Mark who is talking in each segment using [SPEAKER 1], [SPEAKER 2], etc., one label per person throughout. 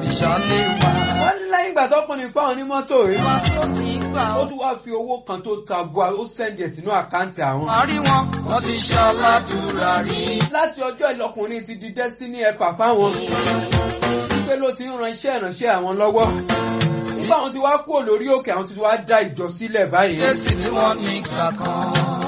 [SPEAKER 1] ìṣàlẹ̀ wa.
[SPEAKER 2] wọ́n ní lẹ́yìn ìgbà tọkùnrin fáwọn onímọ́tò rí
[SPEAKER 1] Ìwà tó ní gbà
[SPEAKER 2] ó
[SPEAKER 1] ó.
[SPEAKER 2] tún wá fi owó kan tó ta bua ó sẹ́ndì ẹ̀ sínú àkáǹtì àwọn.
[SPEAKER 1] Parí wọn, wọ́n ti ṣàlàdúrà rí.
[SPEAKER 2] láti ọjọ́ ìlọkùnrin ti di destiny helper fáwọn wípé ló ti ń ran iṣẹ́ ìránṣẹ́ àwọn lọ́wọ́ nígbà àwọn ti wá kúrò lórí òkè àwọn ti wá dá ìjọ sílẹ̀ báyìí.
[SPEAKER 1] Jésì ni wọ́n ní ìgbà kan.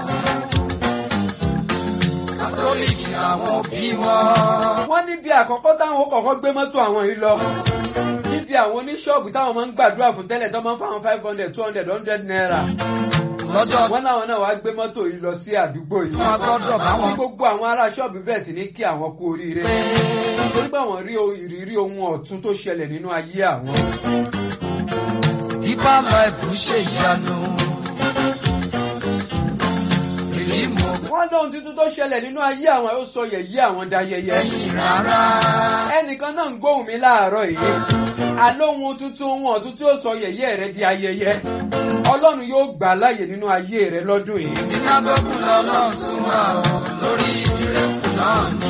[SPEAKER 1] Kátólíìkì làwọn òbí wọn.
[SPEAKER 2] wọ́n níbi àkọ́kọ́ táwọn kọ̀ọ̀kan gbé mọ́tò àwọn yìí lọ níbi àwọn oníṣọ́ọ̀bù táwọn máa ń gbàdúrà fún tẹ́lẹ̀ tó máa ń fáwọn five hundred two hundred hundred naira
[SPEAKER 1] Lọ́jọ́
[SPEAKER 2] wọ́n láwọn náà wá gbé mọ́tò yìí lọ sí àdúgbò yìí
[SPEAKER 1] wọn gbọ́dọ̀ bá
[SPEAKER 2] tí
[SPEAKER 1] wọn
[SPEAKER 2] gbogbo àwọn ará ṣọ́ọ̀bù bẹ̀rẹ̀ sí ní kí àwọn kú oríire torí pé àwọn rí ìrírí ohun ọ̀tun tó ṣẹlẹ̀ nínú ayé àwọn.
[SPEAKER 1] Deeper life ń ṣe ìyanu. Ìlímù
[SPEAKER 2] wọ́n lóhun tuntun tó ṣẹlẹ̀ nínú ayé àwọn ó sọ yẹ̀yẹ́ àwọn dayẹyẹ.
[SPEAKER 1] ẹ̀yìn rárá.
[SPEAKER 2] ẹnìkan náà ń gbóhùn mi láàárọ̀ yìí àlóhun tuntun ohun ọ̀tun tí ó sọ yẹ̀yẹ́ rẹ di ayẹyẹ ọlọ́run yóò gbà láàyè nínú ayé rẹ lọ́dún yìí.
[SPEAKER 1] Sínágọ́gù lọ́lọ́run tún wà ó lórí ìrẹ́kù náà ni.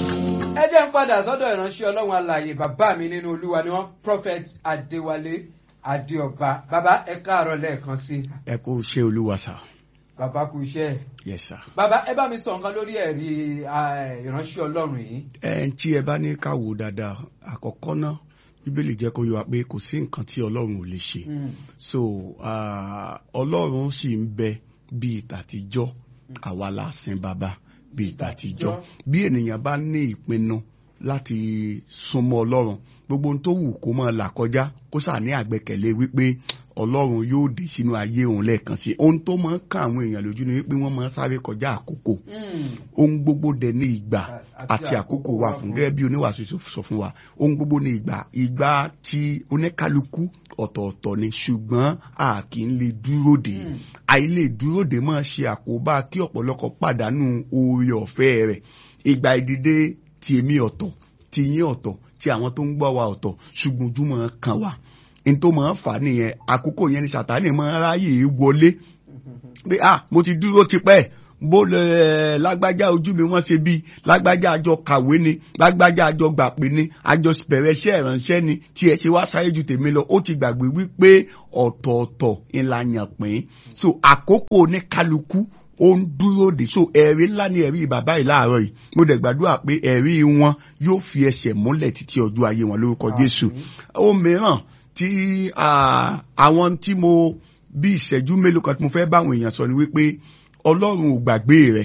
[SPEAKER 2] ẹ jẹ́ ń padà sọ́dọ̀ ìránṣẹ́ ọlọ́run alààyè bàbá mi nínú olúwa ni wọ́n prophet adéwálé adéọba bàbá ẹ káàárọ̀ lẹ́ẹ̀kan sí i
[SPEAKER 3] ẹ kó ṣe olúwa sá
[SPEAKER 2] bàbá kú iṣẹ́ ẹ̀.
[SPEAKER 3] yes sir.
[SPEAKER 2] bàbá ẹ bá mi sọ nǹkan lórí ẹ̀rí ah, ìránṣẹ́ ọlọ́run yìí.
[SPEAKER 3] ẹ tí ẹ bá ní ká wò dáadáa àkọ́kọ́ náà bíbélì jẹ́ kó yé wa pé kò sí nǹkan tí ọlọ́run ò lè ṣe
[SPEAKER 2] Mm.
[SPEAKER 3] so ah, ọlọ́run sì ń bẹ bíi tàtijọ́ àwa la sin bàbá bíi tàtijọ́ bí ènìyàn bá ní ìpinnu láti súnmọ́ ọlọ́run gbogbo ohun tó wù kó máa là kọjá kó sà ní àgbẹ́kẹ̀lé wípé ọlọ́run yóò dé sínú ayé òun lẹ́ẹ̀kan sí ohun tó máa ń kàn àwọn èèyàn lójú ni wípé wọ́n máa ń sáré kọjá àkókò
[SPEAKER 2] Mm.
[SPEAKER 3] ohun gbogbo dẹ̀ ní ìgbà
[SPEAKER 2] Àti
[SPEAKER 3] àti àkókò
[SPEAKER 2] àkókò
[SPEAKER 3] wà
[SPEAKER 2] wà
[SPEAKER 3] fún
[SPEAKER 2] fún.
[SPEAKER 3] gẹ́gẹ́ bí oníwàásù sọ- sọ fún wa ohun gbogbo ní ìgbà ìgbà tí oníkálukú ọ̀tọ̀ọ̀tọ̀ ni ṣùgbọ́n a kì í lè dúró dè
[SPEAKER 2] Mm.
[SPEAKER 3] àìlè dúró dè máa ṣe àkóbá kí ọ̀pọ̀lọpọ̀ pàdánù oore ọ̀fẹ́ rẹ̀ ìgbà ìdìde ti èmi ọ̀tọ̀ ti yín ọ̀tọ̀ ti àwọn tó ń gbọ́ wa ọ̀tọ̀ ṣùgbọ́n ojú máa kàn wá n tó máa ń fà á nìyẹn àkókò yẹn ni sàtánì máa ń ráyè wọlé pé ah mo ti dúró tipẹ́ bó lẹ lágbájá ojú mi wọ́n ṣe bí lágbájá àjọ kàwé ni lágbájá àjọ gbàpè ni àjọ bẹ̀rẹ̀ iṣẹ́ ìránṣẹ́ ni tí ẹ ṣe wá sáré ju tèmi lọ ó ti gbàgbé wípé ọ̀tọ̀ọ̀tọ̀ ìlànà pín so àkókò ní kálukú ó ń dúró dè so ẹ̀rí ńlá ni ẹ̀rí bàbá yìí láàárọ̀ yìí mo dẹ̀ gbàdúrà pé ẹ̀rí wọn yóò fi ẹsẹ̀ múlẹ̀ títí ọjọ́ ayé wọn lórúkọ Jésù ó mìíràn tí ah, àwọn tí mo bí ìṣẹ́jú mélòó kan tí mo fẹ́ báwọn èèyàn sọ ni wípé ọlọ́run ò gbàgbé rẹ̀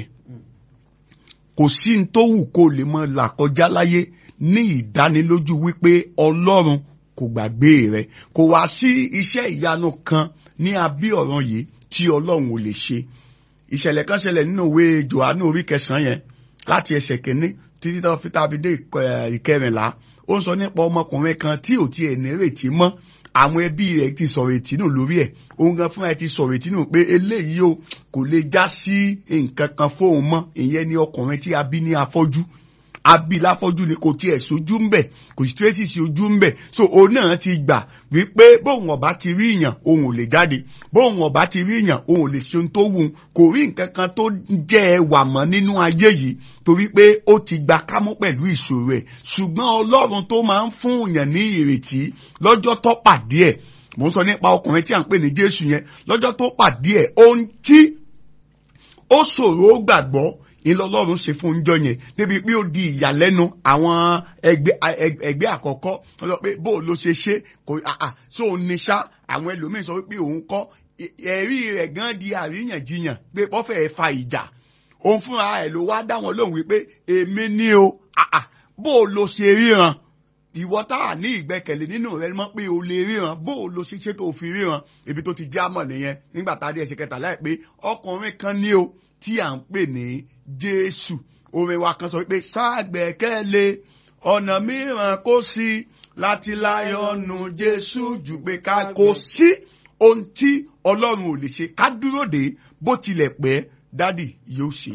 [SPEAKER 3] kò sí ní tó wù kó lè mọ là kọjá láyé ní ìdánilójú wípé ọlọ́run kò gbàgbé rẹ̀ kò wá sí iṣẹ́ ìyanu kan ní abí ọ̀ràn yìí tí ọlọ́run ò lè ṣe ìṣẹ̀lẹ̀ kan ṣẹlẹ̀ nínú ìwé Jòhánù orí kẹsàn-án yẹn láti ẹsẹ̀ kìíní títí tó fi tàbí dé ìkọ- ẹ̀, ìkẹrìnlá ó ń sọ nípa ọmọkùnrin kan tí ò tiẹ̀ nírètí mọ́ àwọn ẹbí rẹ̀ ti sọ̀rọ̀ ìtínú lórí ẹ̀ òun gan fúnra ẹ̀ ti sọ̀rọ̀ ìtínú pé eléyìí o kò lè já sí nǹkan kan fóun mọ́ ìyẹn ni ọkùnrin tí a bí ní afọ́jú abi láfọ́jú ni kò tiẹ̀ sójú ń bẹ̀ kò sí tírẹ́sì sí ojú ń bẹ̀ so òun náà ti gbà wípé bóun ọ̀bá ti rí ìyàn òun ò lè jáde bóun ọ̀bá ti rí ìyàn òun ò lè ṣe ohun tó wù ú kò rí nǹkan kan tó jẹ́ ẹwà mọ́ nínú ayé yìí torí pé ó ti gba kámú pẹ̀lú ìṣòro ẹ̀ ṣùgbọ́n ọlọ́run tó máa ń fún èèyàn ní ìrètí lọ́jọ́ tó pàdé ẹ̀ mò ń sọ nípa ọkùnrin tí à ń pè ní Jésù yẹn lọ́jọ́ tó pàdé ẹ̀ ohun tí ó ṣòro ó gbàgbọ́ ìlọlọ́run ṣe fún oúnjẹ yẹn débi pé ó di ìyàlẹ́nu àwọn ẹgbẹ́ ẹg- ẹgbẹ́ àkọ́kọ́ wọ́n sọ pé bó o ló ṣe ṣe kò àà so ní ṣá àwọn ẹlòmíín sọ pé òun kọ́ ẹ- ẹ̀rí rẹ̀ gan di àríyànjiyàn pé wọ́n fẹ́ẹ́ fa ìjà òun fúnra ẹ̀ ló wá dá wọn lóhùn wípé èmi ní o àà bó o ló ṣe ríran ìwọ tá a ní ìgbẹ́kẹ̀lé nínú rẹ mọ̀ pé o lè ríran bó o lo ṣe ṣe tó fi ríran ibi tó ti já mọ̀ nìyẹn nígbà tá a dé ẹsẹ̀ kẹta láì pé ọkùnrin kan ní o tí à ń pè ní Jésù orin wa kan sọ pé ṣàgbẹ́kẹ̀lé ọ̀nà mìíràn kò sí láti láyọ̀nù Jésù jù pé ká kò sí ohun tí Ọlọ́run ò lè ṣe ká dúró dé bó tilẹ̀ pẹ́ dádì yóò ṣe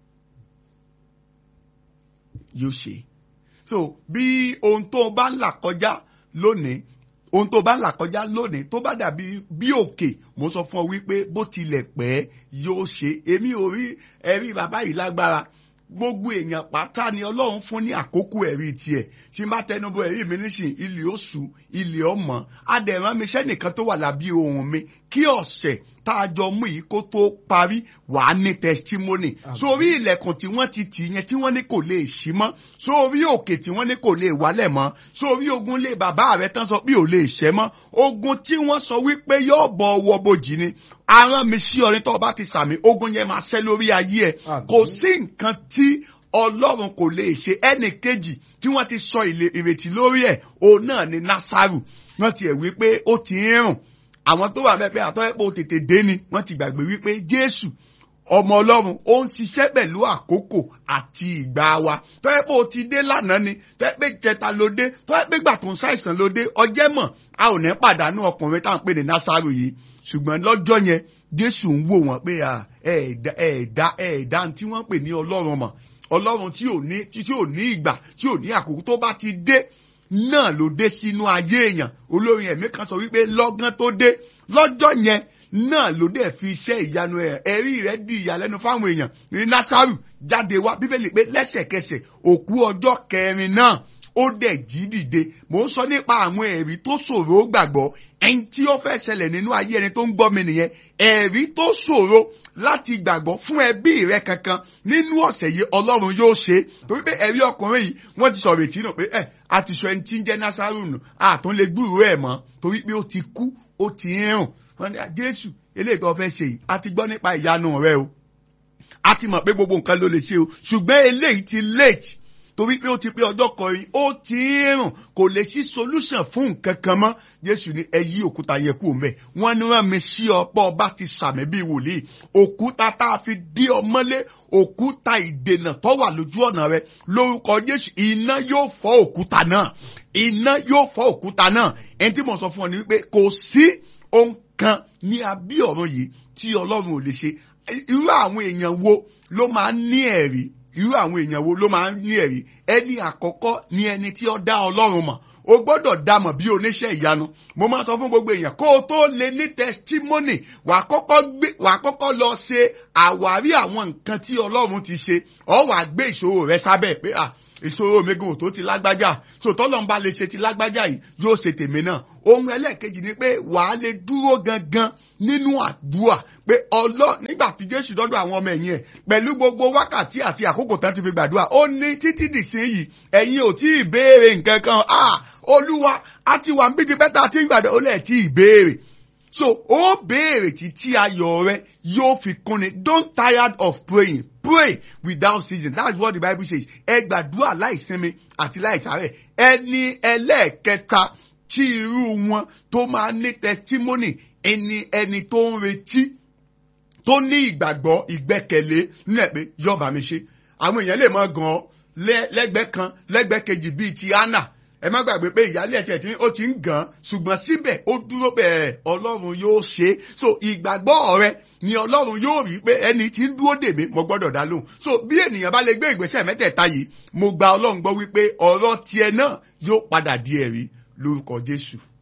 [SPEAKER 3] yóò ṣe so bí ohun tó o bá ń là kọjá lónìí ohun tó o bá ń là kọjá lónìí tó bá dàbí bí òkè mo sọ fún ọ wípé bó tilẹ̀ pẹ́ yóò ṣe èmi ò rí ẹ̀rí bàbá yìí lágbára gbogbo èèyàn pátá ni ọlọ́run fún ní àkókò ẹ̀rí tiẹ̀ tí n bá tẹnubọ ẹ̀rí mi nísìn ilé oṣù ilé ọmọ adẹ̀rán mi sẹ́nìkan tó wà lábí ohun mi kí ọ̀sẹ̀ tá a jọ mú yìí kó tó parí wà á ní testimony sórí ilẹ̀kùn tí wọ́n ti tì yẹn tí wọ́n ní kò lè ṣí mọ́ sórí òkè tí wọ́n ní kò lè wálẹ̀ mọ́ sórí ogun lé bàbá rẹ tán sọ pé ò lè ṣẹ́ mọ́ ogun tí wọ́n sọ wípé yóò bọ̀ ọwọ́ bojì ni aràn mi sí ọrin tó o bá ti sàmì ogun yẹn máa ṣẹ́ lórí ayé ẹ̀ kò sí nǹkan tí ọlọ́run kò lè ṣe ẹnì kejì tí wọ́n ti sọ ìrètí lórí ẹ̀ òun náà ni násàrù wọ́n ti ẹ̀ wípé ó ti ń rùn àwọn tó wà mẹ́pẹ́ àtọ́yẹ́pọ̀ tètè dé ni wọ́n ti gbàgbé wípé jésù ọmọ ọlọ́run ó ń ṣiṣẹ́ pẹ̀lú àkókò àti ìgbà wa tọ́yẹ́pọ̀ ti dé lánàá ni tọ́yẹ́pẹ́ jẹta ló dé tọ́yẹ́pẹ́ gbà tó ń ṣàìsàn ló dé ọjẹ́ mọ̀ a ò ní pàdánù ọkùnrin tá à ń pè ní násàrù yìí ṣùgbọ́n lọ́jọ́ yẹn jésù ń wò wọ́n pé ẹ̀ẹ̀dá ẹ̀ẹ̀dá ẹ̀ẹ̀dá tí wọ́n pè ní ọlọ́run mọ̀ ọlọ́run tí ò ní tí ò ní ìgbà tí ò ní àkókò tó bá ti dé náà ló dé sínú ayé èèyàn olórin ẹ̀mí kan sọ wípé lọ́gán tó dé lọ́jọ́ yẹn náà ló dẹ̀ fi iṣẹ́ ìyanu ẹ̀ ẹ̀rí rẹ̀ di ìyàlẹ́nu fáwọn èèyàn ní násàrù jáde wá bíbélì pé lẹ́sẹ̀kẹsẹ̀ òkú ọjọ́ kẹrin náà ó dẹ̀ jí dìde mò ń sọ nípa àwọn ẹ̀rí tó ṣòro gbàgbọ́ ẹni tí ó fẹ́ ṣẹlẹ̀ nínú ayé ẹni tó ń gbọ́ mi nìyẹn ẹ̀rí tó ṣòro láti gbàgbọ́ fún ẹbí rẹ kankan nínú ọ̀sẹ̀ yìí ọlọ́run yóò ṣe torí pé ẹ̀rí ọkùnrin yìí wọ́n ti sọ̀rọ̀ ètí nù pé ẹ̀ a ti sọ ẹni tí ń jẹ́ násàrù nù àtún lè gbúròó ẹ̀ mọ́ torí pé ó ti kú ó ti ń rùn wọ́n ní jésù eléyìí tó fẹ́ ṣe yìí a ti gbọ́ nípa ìyanu rẹ o a ti mọ̀ pé gbogbo nǹkan ló lè ṣe o ṣùgbọ́n eléyìí ti late torí pé ó ti pé ọjọ́ kọrin ó ti ń rùn kò lè sí solution fún nǹkan kan mọ́ jésù ní ẹ yí òkúta yẹ kú mẹ́ wọ́n ní wọ́n mi sí ọ̀pọ̀ ọba ti sàmì bíi wòlíì òkúta tá a fi dí ọmọlé òkúta ìdènà tó wà lójú ọ̀nà rẹ lórúkọ jésù iná yóò fọ́ òkúta náà iná yóò fọ́ òkúta náà ẹni tí mo sọ fún ọ ni wípé kò sí ohun kan ní abí ọ̀run yìí tí ọlọ́run ò lè ṣe irú àwọn èèyàn wo ló máa ń ní ẹ̀rí irú àwọn èèyàn wo ló máa ń ní ẹ̀rí ẹni àkọ́kọ́ ni ẹni tí ó dá ọlọ́run mọ̀ o gbọ́dọ̀ dá mọ̀ bí oníṣẹ́ ìyanu mo máa sọ fún gbogbo èèyàn kó o tó lè ní testimony wàá kọ́kọ́ gbé wàá kọ́kọ́ lọ ṣe àwárí àwọn nǹkan tí ọlọ́run ti ṣe ọ wàá gbé ìṣòro rẹ sábẹ́ pé à ìṣòro mi gan tó ti lágbájá so tọ́lọ́ ń bá lè ṣe ti lágbájá yìí yóò ṣe tèmi náà ohun ẹlẹ́ẹ̀kejì ni pé wàá lè dúró gangan nínú àdúrà pé ọlọ́ nígbà tí jésù dọ́dọ̀ àwọn ọmọ ẹ̀yìn ẹ̀ pẹ̀lú gbogbo wákàtí àti àkókò tán ti fi gbàdúrà ó ní títí dìsínyìí ẹ̀yin ò tí ì béèrè nǹkan kan ah olúwa a ti wà níbi tí bẹ́tà tí ń gbàdúrà ó lẹ̀ tí ì béèrè so ó béèrè títí ayọ̀ rẹ yóò fi kúnni don't tired of praying pray without ceasing that's what the bible says ẹ gbàdúrà láìsinmi àti láìsàárẹ̀ ẹni ẹlẹ́ẹ̀kẹta tí irú wọn tó máa ní testimony ẹni ẹni tó ń retí tó ní ìgbàgbọ́ ìgbẹ́kẹ̀lé nílẹ̀ pé yọba mi ṣe àwọn èèyàn lè mọ gan lẹ́gbẹ̀ẹ́ kan lẹ́gbẹ̀ẹ́ kejì bíi ti anna ẹ má gbàgbé pé ìyáálé ẹ̀tẹ̀ tí ó ti ń gàn ṣùgbọ́n síbẹ̀ ó dúró bẹ́ẹ̀ ọlọ́run yóò ṣe so ìgbàgbọ́ rẹ ni ọlọ́run yóò rí pé ẹni tí ń dúró dè mí mo gbọ́dọ̀ dá lóhùn so bí ènìyàn bá lè gbé ìgbésẹ̀ mẹ́tẹ̀ẹ̀ta yìí mo gba ọlọ́run gbọ́ wípé ọ̀rọ̀ tiẹ̀ náà yóò padà di ẹ̀rí lórúkọ jésù.